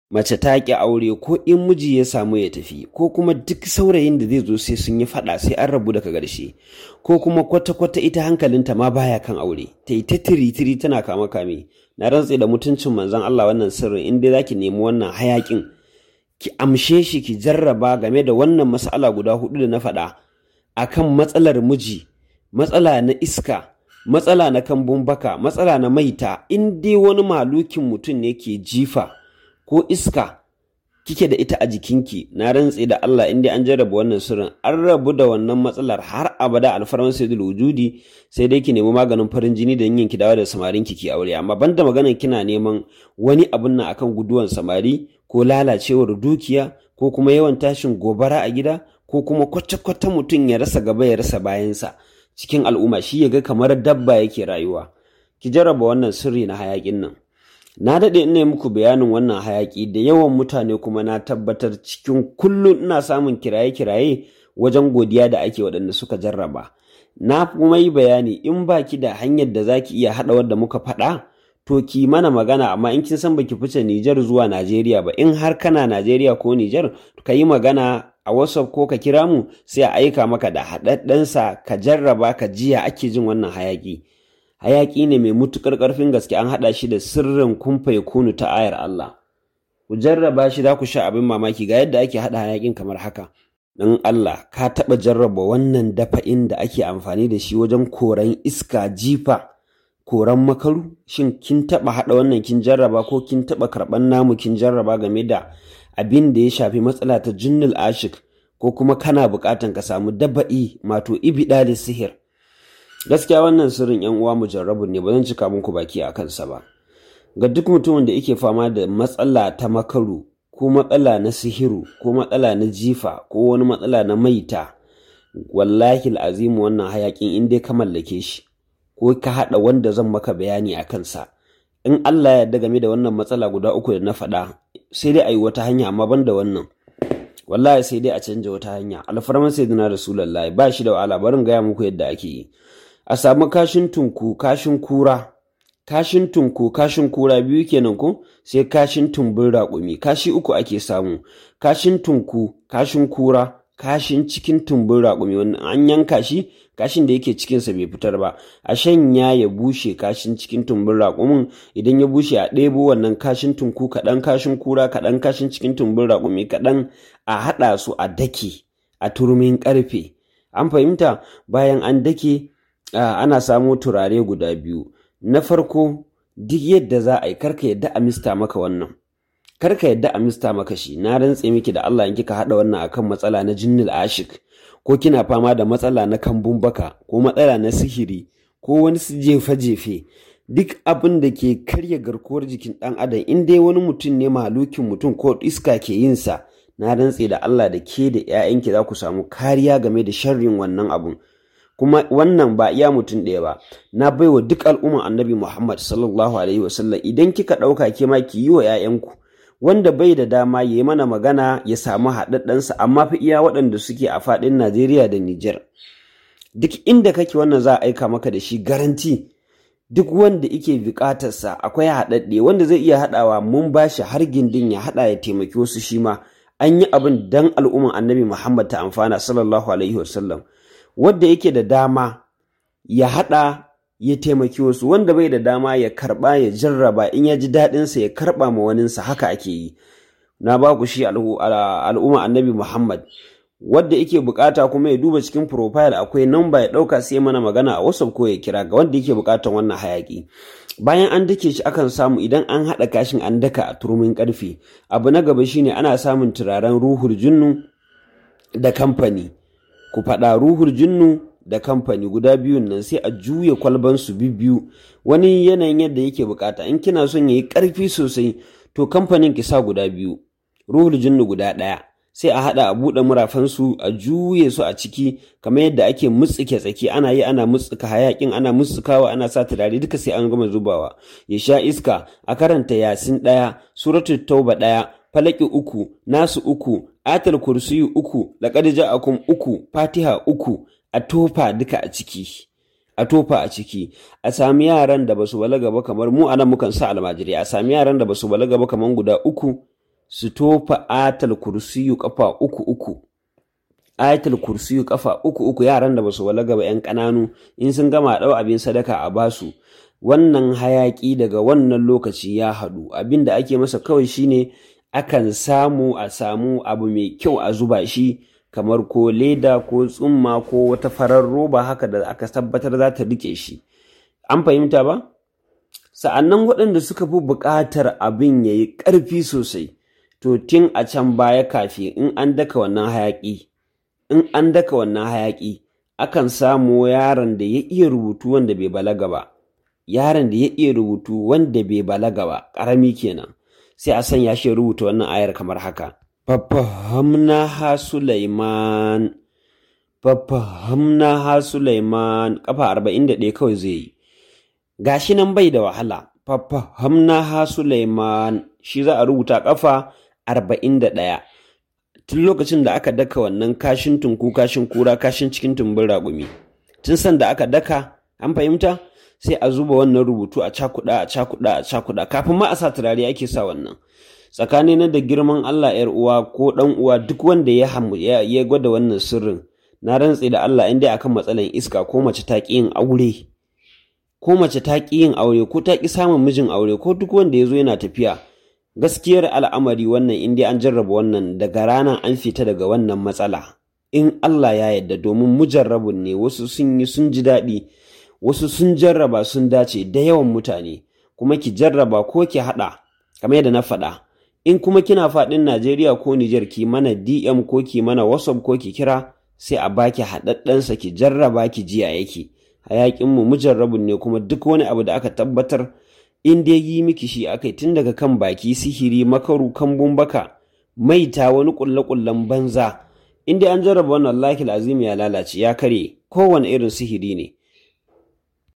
mace ta ƙi aure ko in miji ya samu ya tafi ko kuma duk saurayin da zai zo sai sun yi faɗa sai an rabu daga ƙarshe ko kuma kwata-kwata ita hankalinta ma baya kan aure ta yi ta tiri-tiri tana kama kame na rantse da mutuncin manzon Allah wannan sirrin in dai zaki nemi wannan hayakin ki amshe shi ki jarraba game da wannan mas'ala guda hudu da na faɗa akan matsalar miji matsala na iska matsala na kambun baka matsala na maita in dai wani malukin mutum ne ke jifa ko iska kike da ita a jikinki na rantse da Allah in dai an jarraba wannan sirrin an rabu da wannan matsalar har abada alfarman sayyidul wujudi sai dai ki nemi maganin farin jini da yin ki dawo da samarin ki ki aure amma banda maganar kina neman wani abun nan akan guduwan samari ko lalacewar dukiya ko kuma yawan tashin gobara a gida ko kuma kwata-kwata mutum ya rasa gaba ya rasa bayansa cikin al'umma shi ya ga kamar dabba yake rayuwa ki jarraba wannan sirri na hayakin nan na daɗe ina muku bayanin wannan hayaƙi da yawan mutane kuma na tabbatar cikin kullum ina samun kiraye-kiraye wajen godiya da ake waɗanda suka jarraba na kuma yi bayani in baki da hanyar da zaki iya haɗa wadda muka faɗa to ki mana magana amma in kin san baki fice Nijar zuwa Najeriya ba in har kana Najeriya ko Nijar ka yi magana a WhatsApp ko ka kira mu sai a aika maka da haɗaɗɗensa ka jarraba ka jiya ake jin wannan hayaƙi. hayaƙi ne mai mutuƙar ƙarfin gaske an haɗa shi da sirrin kumfa ya kunu ta ayar Allah. Ku jarraba shi za ku sha abin mamaki ga yadda ake haɗa hayaƙin kamar haka. Dan Allah ka taɓa jarraba wannan dafa'in da ake amfani da shi wajen koran iska jifa koran makaru shin kin taɓa haɗa wannan kin jarraba ko kin taɓa karɓan namu kin jarraba game da abin da ya shafi matsala ta jinnul ashik ko kuma kana buƙatan ka samu daba'i mato ibidali sihir. gaskiya wannan sirrin yan uwa mujarrabun ne ba zan cika muku baki a kansa ba ga duk mutumin da yake fama da matsala ta makaru ko matsala na sihiru ko matsala na jifa ko wani matsala na maita wallahi azimu wannan hayakin in dai ka mallake shi ko ka haɗa wanda zan maka bayani a kansa in Allah ya yarda game da wannan matsala guda uku da na faɗa sai dai a yi wata hanya amma ban da wannan wallahi sai dai a canja wata hanya alfarman sayyidina rasulullahi ba shi da wahala barin gaya muku yadda ake yi a samu kashin tunku kashin kura kashin tunku kashin kura biyu kenan ko sai kashin tumbin raƙumi kashi uku ake samu kashin tunku kashin kura kashin cikin tumbin raƙumi wannan an yanka shi kashin da yake cikinsa bai fitar ba a shanya ya bushe kashin cikin tumbin raƙumin idan ya bushe a ɗebo wannan kashin tunku kaɗan kashin kura kaɗan kashin cikin tumbin raƙumi kaɗan a haɗa su a dake a turmin ƙarfe an fahimta bayan an dake Uh, ana samo turare guda biyu na farko duk yadda za a yi karka yadda a mista maka wannan karka yadda a mista maka shi na rantse miki da Allah in kika haɗa wannan akan matsala na jinnil ashik ko kina fama da matsala na kambun baka ko matsala na sihiri ko wani su jefe-jefe duk abin da ke karya garkuwar jikin ɗan adam in dai wani mutum ne malukin mutum ko iska ke yin sa na rantse da Allah da ke da 'ya'yanki za ku samu kariya game da sharrin wannan abun kuma wannan ba iya mutum ɗaya ba na baiwa duk al'umman annabi muhammad sallallahu alaihi wasallam idan kika ɗauka ke ma ki yi wa 'ya'yanku wanda bai da dama ya yi mana magana ya samu haɗaɗɗensa amma fi iya waɗanda suke a faɗin najeriya da niger duk inda kake wannan za a aika maka da shi garanti duk wanda ike buƙatarsa akwai haɗaɗɗe wanda zai iya haɗawa mun ba shi har gindin ya haɗa ya taimaki wasu shi ma an yi abin dan al'umman annabi muhammad ta amfana sallallahu alaihi wasallam wadda yake da dama ya haɗa ya taimaki wasu wanda bai da dama ya karɓa ya jarraba in ya ji daɗinsa ya karɓa ma waninsa haka ake yi na ba ku shi al'umma annabi muhammad wadda yake bukata kuma ya duba cikin profile akwai namba ya ɗauka sai mana magana a whatsapp ko ya kira ga wanda yake bukatan wannan hayaki bayan an dake shi akan samu idan an haɗa kashin an daka a turmin ƙarfe abu na gaba shine ana samun turaren ruhul junnu da kamfani ku faɗa ruhul jinnu da kamfani guda biyun nan sai a juya kwalban su biyu wani yanayin yadda yake bukata in kina son yayi ƙarfi sosai to kamfanin ki sa guda biyu ruhul jinnu guda ɗaya sai a haɗa a buɗe murafansu a juye su a ciki kamar yadda ake mutsuke tsaki ana yi ana mutsuka hayakin ana mutsukawa ana sa turare duka sai an gama zubawa ya sha iska a karanta yasin ɗaya suratul tauba ɗaya falaki uku nasu uku atal kursiyu uku laqad ja'akum uku fatiha uku a tofa duka a ciki a tofa a ciki a sami yaran da basu balaga ba kamar mu anan mukan sa almajiri a sami yaran da basu balaga ba kamar guda uku su tofa atal kursiyu kafa uku uku ayatul kursiyu kafa uku uku yaran da basu walaga ba yan ƙananu in sun gama ɗau abin sadaka a basu wannan hayaƙi daga wannan lokaci ya haɗu abin da ake masa kawai shine akan samu a samu abu mai kyau a zuba shi kamar ko leda ko tsumma ko wata farar roba haka da aka tabbatar za ta rike shi an fahimta ba sa'annan waɗanda suka fi buƙatar abin ya yi ƙarfi sosai to tun a can baya kafi in an daka wannan hayaƙi in an daka wannan hayaƙi akan samu yaron da ya iya rubutu wanda bai balaga ba yaron da ya iya rubutu wanda bai balaga ba ƙarami kenan sai a sanya shi rubuta wannan ayar kamar haka fafahamna ha Sulaiman fafahamna ha Sulaiman kafa 41 kawai zai yi gashi nan bai da wahala fafahamna ha Sulaiman shi za a rubuta kafa 41 tun lokacin da aka daka wannan kashin tunku kashin kura kashin cikin tumbin raƙumi tun san da aka daka an fahimta sai a zuba wannan rubutu a cakuɗa a cakuɗa a cakuɗa kafin ma a sa turare ake sa wannan tsakani na da girman Allah yar uwa ko dan uwa duk wanda ya ya gwada wannan sirrin na rantse da Allah in dai akan matsalan iska ko mace ta ƙi yin aure ko mace ta ƙi yin aure ko ta ƙi samun mijin aure ko duk wanda ya zo yana tafiya gaskiyar al'amari wannan in dai an jarraba wannan daga rana an fita daga wannan matsala in Allah ya yarda domin mujarrabun ne wasu sun yi sun ji daɗi wasu sun jarraba sun dace da yawan mutane kuma ki jarraba ko ki haɗa kamar yadda na faɗa in kuma kina faɗin Najeriya ko Nijar ki mana DM ko ki mana WhatsApp ko ki kira sai a baki haɗaɗɗensa ki jarraba ki jiya yake hayaƙin mu mujarrabun ne kuma duk wani abu da aka tabbatar in dai yi miki shi akai tun daga kan baki sihiri makaru kambun baka maita wani ƙulle-ƙullen banza in dai an jarraba wannan wallahi azimi ya lalace ya kare kowane irin sihiri ne